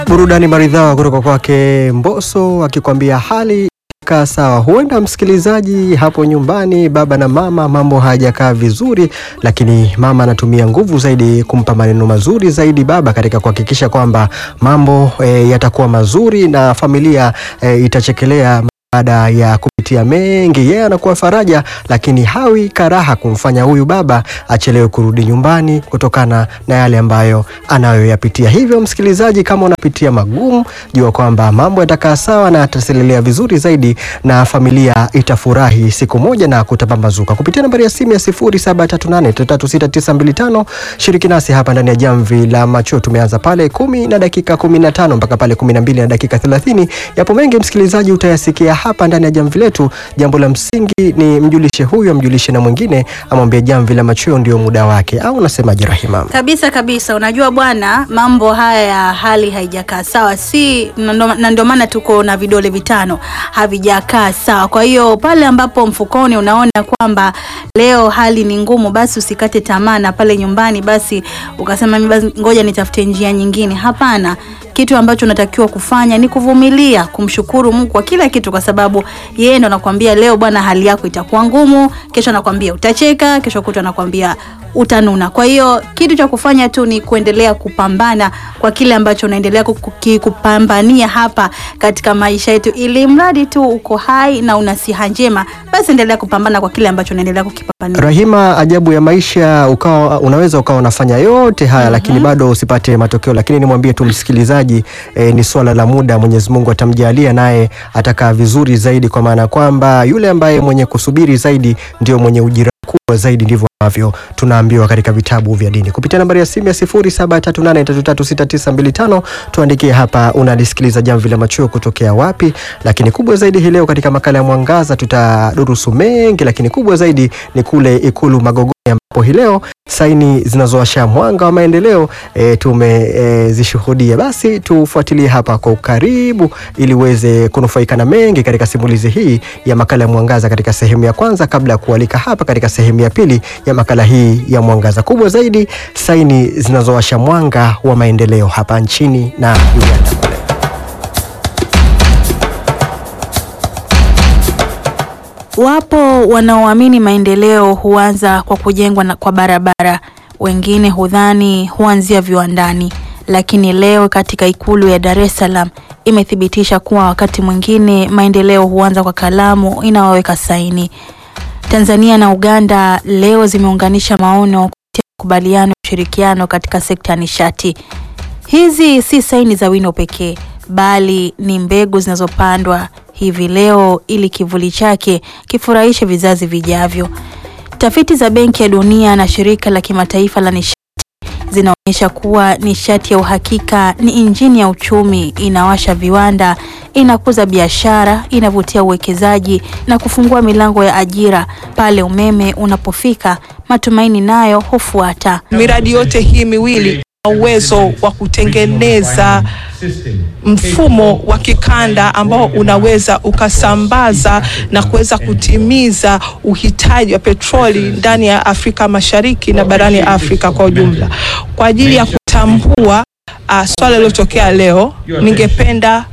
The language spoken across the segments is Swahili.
Burudani maridhawa kutoka kwake Mbosso akikwambia hali kaa sawa. Huenda msikilizaji hapo nyumbani, baba na mama, mambo hayajakaa vizuri, lakini mama anatumia nguvu zaidi kumpa maneno mazuri zaidi baba katika kuhakikisha kwamba mambo e, yatakuwa mazuri na familia e, itachekelea baada ya kupitia mengi, yeye anakuwa faraja, lakini hawi karaha kumfanya huyu baba achelewe kurudi nyumbani kutokana na yale ambayo anayoyapitia. Hivyo msikilizaji, kama unapitia magumu, jua kwamba mambo yatakaa sawa na yataselelea vizuri zaidi, na familia itafurahi siku moja na kutapambazuka. Kupitia nambari ya simu ya 0738336925 shiriki nasi hapa ndani ya Jamvi la Macho. Tumeanza pale kumi na dakika 15 mpaka pale 12 na dakika 30. Yapo mengi msikilizaji, utayasikia hapa ndani ya jamvi letu. Jambo la msingi ni mjulishe huyu, amjulishe na mwingine, amwambie jamvi la machweo ndio muda wake, au unasemaje Rahima? Kabisa kabisa, unajua bwana, mambo haya ya hali haijakaa sawa, si na ndio maana tuko na vidole vitano havijakaa sawa. Kwa hiyo pale ambapo mfukoni unaona kwamba leo hali ni ngumu, basi usikate tamaa, na pale nyumbani basi ukasema mimi basi ngoja nitafute njia nyingine. Hapana, kitu ambacho unatakiwa kufanya ni kuvumilia, kumshukuru Mungu kwa kila kitu, kwa sababu yeye ndo anakuambia leo bwana, hali yako itakuwa ngumu, kesho anakuambia utacheka, kesho kutwa anakuambia utanuna. Kwa hiyo kitu cha kufanya tu ni kuendelea kupambana kwa kile ambacho unaendelea kupambania hapa katika maisha yetu, ili mradi tu uko hai na una siha njema, basi endelea kupambana kwa kile ambacho unaendelea kukipambania. Rahima, ajabu ya maisha, ukawa unaweza ukawa unafanya yote haya lakini bado usipate matokeo, lakini nimwambie tu msikilizaji eh, ni swala la muda. Mwenyezi Mungu atamjalia naye atakaa vizuri zaidi, kwa maana kwamba yule ambaye mwenye kusubiri zaidi ndio mwenye ujira kubwa zaidi, ndivyo ambavyo tunaambiwa katika vitabu vya dini. Kupitia nambari ya simu ya 0738336925 tuandikie hapa unalisikiliza Jamvi la Machweo kutokea wapi. Lakini kubwa zaidi hii leo katika makala ya Mwangaza tutadurusu mengi, lakini kubwa zaidi ni kule Ikulu Magogoni ambapo hii leo saini zinazowasha mwanga wa maendeleo e, tumezishuhudia. E, basi tufuatilie hapa kwa ukaribu ili uweze kunufaika na mengi katika simulizi hii ya makala ya Mwangaza katika sehemu ya kwanza, kabla ya kualika hapa katika sehemu ya pili ya makala hii ya Mwangaza. Kubwa zaidi saini zinazowasha mwanga wa maendeleo hapa nchini na Uganda kule. Wapo wanaoamini maendeleo huanza kwa kujengwa na kwa barabara, wengine hudhani huanzia viwandani, lakini leo katika Ikulu ya Dar es Salaam imethibitisha kuwa wakati mwingine maendeleo huanza kwa kalamu inayoweka saini. Tanzania na Uganda leo zimeunganisha maono kupitia makubaliano ya ushirikiano katika sekta ya nishati. Hizi si saini za wino pekee, bali ni mbegu zinazopandwa hivi leo ili kivuli chake kifurahishe vizazi vijavyo. Tafiti za Benki ya Dunia na Shirika la Kimataifa la Nishati zinaonyesha kuwa nishati ya uhakika ni injini ya uchumi, inawasha viwanda, inakuza biashara, inavutia uwekezaji na kufungua milango ya ajira. Pale umeme unapofika, matumaini nayo hufuata. Miradi yote hii miwili na uwezo wa kutengeneza mfumo wa kikanda ambao unaweza ukasambaza na kuweza kutimiza uhitaji wa petroli ndani ya Afrika Mashariki na barani Afrika kwa ujumla. Kwa ajili ya kutambua uh, swala lilotokea leo, ningependa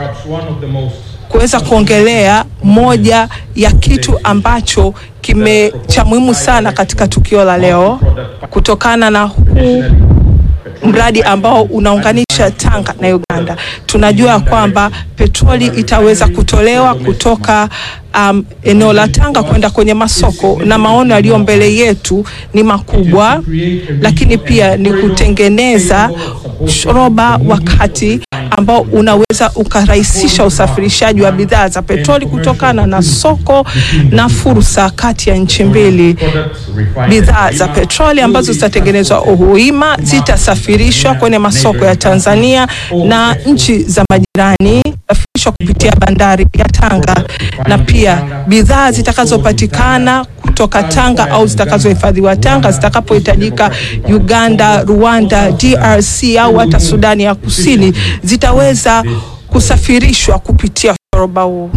kuweza kuongelea moja ya kitu ambacho kime cha muhimu sana katika tukio la leo kutokana na huu mradi ambao unaunganisha Tanga na Uganda. Tunajua kwamba petroli itaweza kutolewa kutoka um, eneo la Tanga kwenda kwenye masoko, na maono yaliyo mbele yetu ni makubwa, lakini pia ni kutengeneza shoroba wakati ambao unaweza ukarahisisha usafirishaji wa bidhaa za petroli kutokana na soko na fursa kati ya nchi mbili. Bidhaa za petroli ambazo zitatengenezwa Uhuima zitasafirishwa kwenye masoko ya Tanzania na nchi za majirani safirishwa kupitia bandari ya Tanga, na pia bidhaa zitakazopatikana kutoka Tanga au zitakazohifadhiwa Tanga zitakapohitajika Uganda, Rwanda, DRC au hata Sudani ya Kusini zitaweza kusafirishwa kupitia shoroba huu.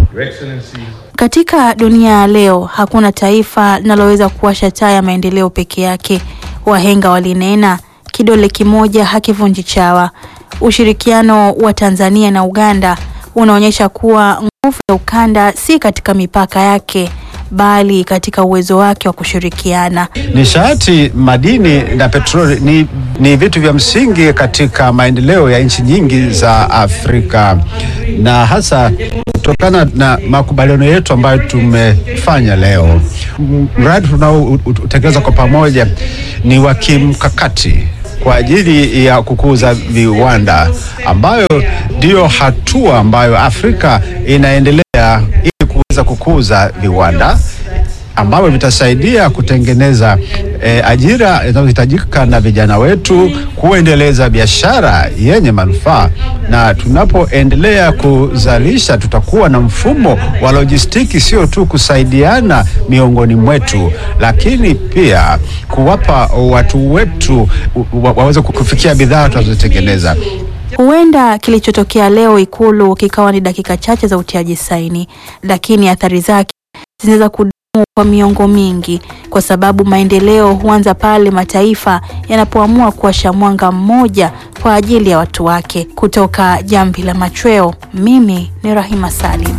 Katika dunia ya leo hakuna taifa linaloweza kuwasha taa ya maendeleo peke yake. Wahenga walinena kidole kimoja hakivunji chawa. Ushirikiano wa Tanzania na Uganda unaonyesha kuwa nguvu ya ukanda si katika mipaka yake bali katika uwezo wake wa kushirikiana. Nishati, madini na petroli ni, ni vitu vya msingi katika maendeleo ya nchi nyingi za Afrika na hasa kutokana na makubaliano yetu ambayo tumefanya leo. Mradi tunaotekeleza kwa pamoja ni wa kimkakati kwa ajili ya kukuza viwanda ambayo ndiyo hatua ambayo Afrika inaendelea ili kuweza kukuza viwanda ambavyo vitasaidia kutengeneza eh, ajira zinazohitajika na vijana wetu, kuendeleza biashara yenye manufaa, na tunapoendelea kuzalisha tutakuwa na mfumo wa lojistiki, sio tu kusaidiana miongoni mwetu, lakini pia kuwapa watu wetu wa- waweze kufikia bidhaa tunazotengeneza. Huenda kilichotokea leo Ikulu kikawa ni dakika chache za utiaji saini, lakini athari zake zinaweza kudumu kwa miongo mingi, kwa sababu maendeleo huanza pale mataifa yanapoamua kuwasha mwanga mmoja kwa ajili ya watu wake. Kutoka Jamvi la Machweo, mimi ni Rahima Salim.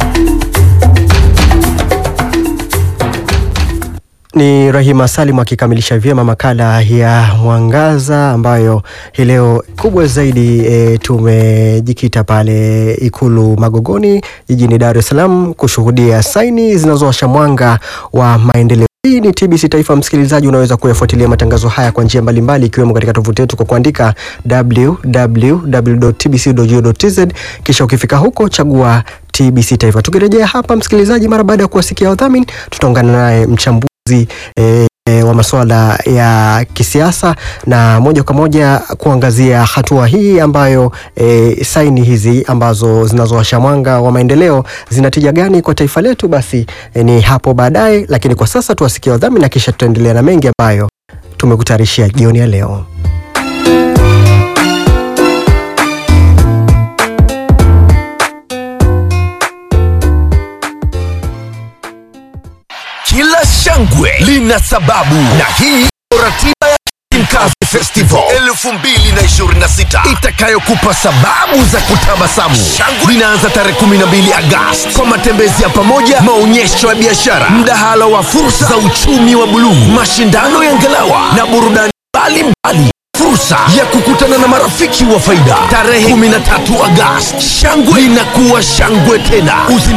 Ni Rahima Salim akikamilisha vyema makala ya Mwangaza ambayo hii leo kubwa zaidi e, tumejikita pale Ikulu Magogoni jijini Dar es Salaam kushuhudia saini zinazowasha mwanga wa maendeleo. Hii ni TBC Taifa. Msikilizaji, unaweza kuyafuatilia matangazo haya kwa njia mbalimbali ikiwemo katika tovuti yetu kwa kuandika www.tbc.go.tz, kisha ukifika huko chagua TBC Taifa. Tukirejea hapa, msikilizaji, mara baada ya kuwasikia wadhamini, tutaungana naye mchambuzi e, e, wa masuala ya kisiasa na moja kwa moja kuangazia hatua hii ambayo e, saini hizi ambazo zinazowasha mwanga wa maendeleo zinatija gani kwa taifa letu. Basi e, ni hapo baadaye, lakini kwa sasa tuwasikie wadhamini na kisha tutaendelea na mengi ambayo tumekutayarishia jioni ya leo. Kila shangwe lina sababu, na hii ndio ratiba ya Mkazi Festival 2026 itakayokupa sababu za kutabasamu. Shangwe linaanza tarehe 12 Agosti kwa matembezi ya pamoja, maonyesho ya biashara, mdahalo wa fursa za uchumi wa buluu, mashindano ya ngalawa na burudani mbalimbali fursa ya kukutana na marafiki wa faida tarehe 13 Agosti. Shangwe linakuwa shangwe tena. Usi